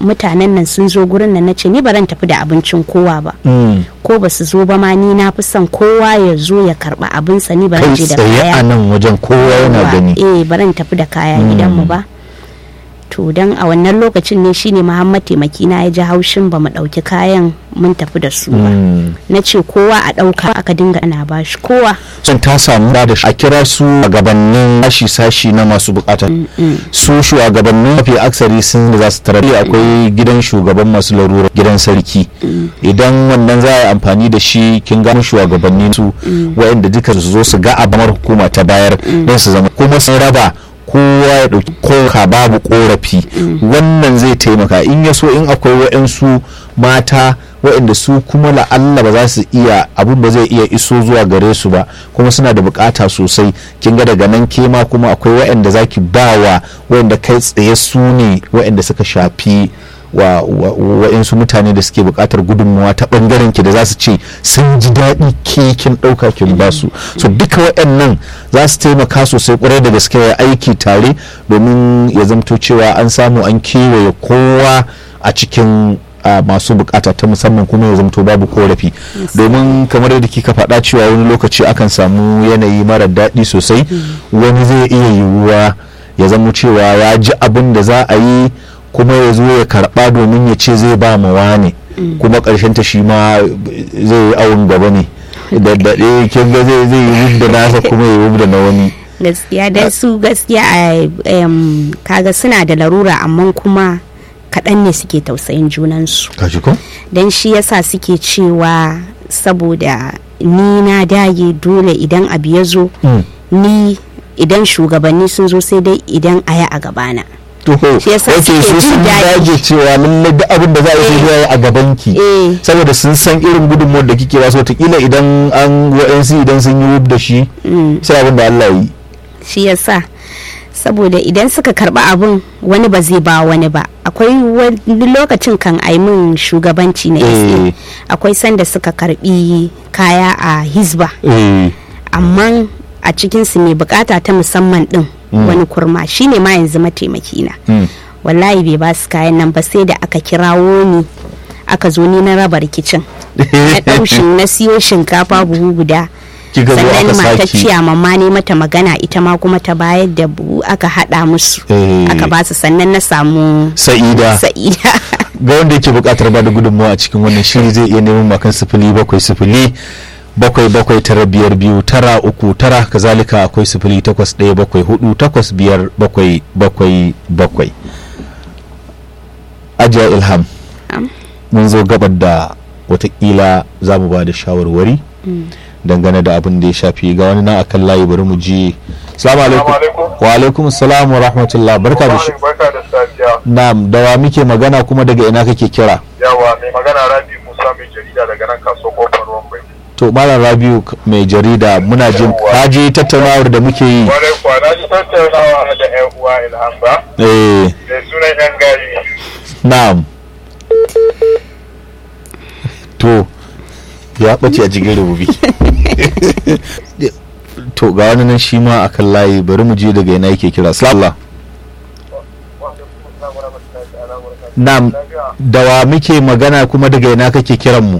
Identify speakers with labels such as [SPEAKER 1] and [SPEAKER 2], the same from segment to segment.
[SPEAKER 1] mutanen nan sun zo gurin nan nace ni baran tafi da abincin kowa ba
[SPEAKER 2] Mm.
[SPEAKER 1] ko ba su zo ba ma ni na fi son kowa ya zo ya karba abinsa ni baran
[SPEAKER 2] kai
[SPEAKER 1] je da
[SPEAKER 2] tsaye a
[SPEAKER 1] kaya
[SPEAKER 2] nan wajen kowa yana
[SPEAKER 1] Yawwa,
[SPEAKER 2] gani
[SPEAKER 1] eh baran tafi da kaya gidanmu ba to dan a wannan lokacin ne shine Muhammad taimaki na ya ji haushin ba mu dauki kayan mun tafi da su ba
[SPEAKER 2] Mm.
[SPEAKER 1] na ce kowa a dauka aka dinga ana bashi kowa
[SPEAKER 2] son ta samu da a kira su gabanin sashi-sashi na masu bukata su shugabannin mafi aksari sun da za su tarar akwai gidan shugaban masu larura gidan sarki idan wannan za a yi amfani da shi kin gano shugabanni su waɗanda duka su zo su ga abamar hukuma ta bayar don su zama kuma sun raba kowa ya ɗauki koka babu korafi wannan zai taimaka in ya so in akwai waɗansu mata waɗanda su kuma la'alla ba za su iya abun ba zai iya iso zuwa gare su ba kuma suna da bukata sosai kin ga daga nan kema kuma akwai waɗanda za ki ba wa waɗanda kai tsaye su ne waɗanda suka shafi wa waɗansu mutane da suke buƙatar gudunmawa ta ɓangaren ki da za su ce sun ji daɗi ke kin ɗauka kin ba su so duka waɗannan za su taimaka sosai ƙwarai da gaske ya aiki tare domin ya zamto cewa an samu an kewaye kowa a cikin a masu bukata ta musamman kuma ya zamto babu korafi domin kamar yadda kika faɗa cewa wani lokaci akan samu yanayi mara daɗi sosai wani zai iya yiwuwa ya zama cewa ya ji abin da za a yi kuma ya zo ya karɓa domin ya ce zai ba ma wane kuma ƙarshen ta shi ma zai yi awon gaba ne da daɗe kin ga zai zai yi da nasa kuma ya yi da na wani
[SPEAKER 1] gaskiya dai su gaskiya a em, kaga suna da larura amma kuma kaɗan ne suke tausayin junansu
[SPEAKER 2] kashi ko
[SPEAKER 1] don shi yasa suke cewa saboda ni na dage dole idan abu ya zo
[SPEAKER 2] Mm.
[SPEAKER 1] ni idan shugabanni sun zo sai dai idan aya a gabana
[SPEAKER 2] Toho,
[SPEAKER 1] Shi yasa
[SPEAKER 2] ok
[SPEAKER 1] suke
[SPEAKER 2] su
[SPEAKER 1] jin
[SPEAKER 2] sun
[SPEAKER 1] daɗi.
[SPEAKER 2] dage cewa lallai duk abin da za a yi sai dai a gaban ki
[SPEAKER 1] eh
[SPEAKER 2] saboda sun san irin gudunmuwar da kike ba su wataƙila idan an wa'yansu idan sun yi wub da shi
[SPEAKER 1] mm,
[SPEAKER 2] sai abin da Allah yi
[SPEAKER 1] shi yasa saboda idan suka karba abun wani ba zai ba wani ba akwai wani lokacin kan ai min shugabanci na
[SPEAKER 2] Eh.
[SPEAKER 1] SA akwai sanda suka karbi kaya a hizba
[SPEAKER 2] eh
[SPEAKER 1] amma a cikinsu mai bukata ta musamman din wani kurma shine ma yanzu mataimaki na
[SPEAKER 2] mm.
[SPEAKER 1] wallahi bai ba su kayan nan ba sai da aka kirawo ni aka zo ni na raba rikicin na ɗaushin na siyo shinkafa buhu guda
[SPEAKER 2] kika zo
[SPEAKER 1] sannan
[SPEAKER 2] aka
[SPEAKER 1] mata
[SPEAKER 2] saki
[SPEAKER 1] ciya mamma ne mata magana ita ma kuma ta bayar da buhu aka haɗa musu
[SPEAKER 2] Eh.
[SPEAKER 1] aka ba su sannan na samu
[SPEAKER 2] sa'ida
[SPEAKER 1] sa'ida
[SPEAKER 2] ga wanda yake buƙatar ba da gudunmawa a cikin wannan shiri zai iya neman makan sifili bakwai sifili bakwai bakwai tara biyar biyu tara uku tara kazalika akwai sifili takwas ɗaya bakwai hudu takwas biyar bakwai bakwai bakwai ajiya ilham
[SPEAKER 1] Am.
[SPEAKER 2] mun zo gabar da watakila za mu ba da shawarwari dangane da abin da ya shafi ga wani na akan layi bari mu ji salamu alaikum wa alaikum salam wa rahmatullah barka da shi
[SPEAKER 3] barka da safiya
[SPEAKER 2] na'am da wa muke magana kuma daga ina kake kira
[SPEAKER 3] yawa mai magana rabi musa mai jarida daga nan kaso kofar ruwan bai
[SPEAKER 2] to malam rabiu k- mai jarida muna jin
[SPEAKER 3] Yawwa.
[SPEAKER 2] kaji tattaunawar da muke yi
[SPEAKER 3] kwarai kuwa na ji tattaunawa da yan uwa ilham ba
[SPEAKER 2] eh
[SPEAKER 3] da sunan yan gari
[SPEAKER 2] na'am to ya ɓace a cikin rububi to ga wani nan shi ma akan layi bari mu je daga ina yake kira sallah na'am da wa muke magana kuma daga ina kake kiran mu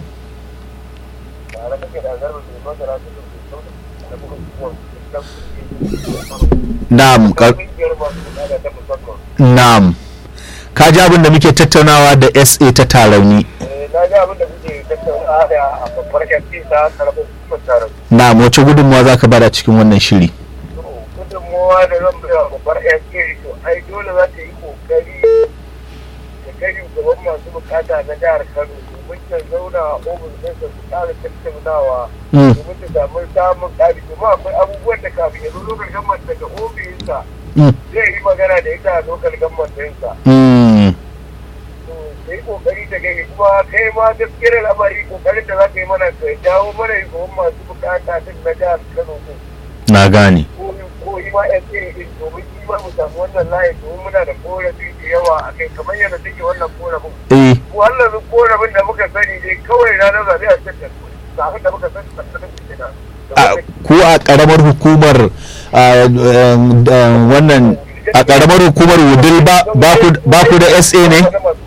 [SPEAKER 2] na'am ka- na'am ka ji abin da muke tattaunawa da sa ta tarauni
[SPEAKER 3] na ga abin da kuke tattaunawa da a babbar yanki ta karamin hukumar taron
[SPEAKER 2] na'am wace gudunmawa za ka bada cikin wannan shiri
[SPEAKER 3] gudunmowa da zan bai wa babbar yanki to ai dole za ta yi kokari da kai gaban masu bukata na jihar kano domin ta zauna a ofis ɗinsa su ƙara tattaunawa
[SPEAKER 2] Mm.
[SPEAKER 3] domin ta samu samun ƙari domin akwai abubuwan da kafin ya zo lokal gamman daga ofisinsa
[SPEAKER 2] Mm.
[SPEAKER 3] zai yi magana da ita a lokal gamman ɗinsa
[SPEAKER 2] Mm.
[SPEAKER 3] to ka yi kokari ta gani kuma kai ma gaskiyar al'amari kokarin da za ka yi mana ka jawo mana gaban masu bukata din na jihar kano din
[SPEAKER 2] na gane
[SPEAKER 3] ko ko yi ma yan tsere din domin yi ma mu samu wannan layi domin muna da korafi da yawa a kai kamar yadda take wannan korafin
[SPEAKER 2] eh
[SPEAKER 3] wannan korafin da muka sani dai kawai ranar zaɓe a cikin zaɓen da muka sani tsakanin su kenan
[SPEAKER 2] a- ku a karamar hukumar a, em, em, wannan a karamar hukumar wudil ba ba ku- ba ku da sa ne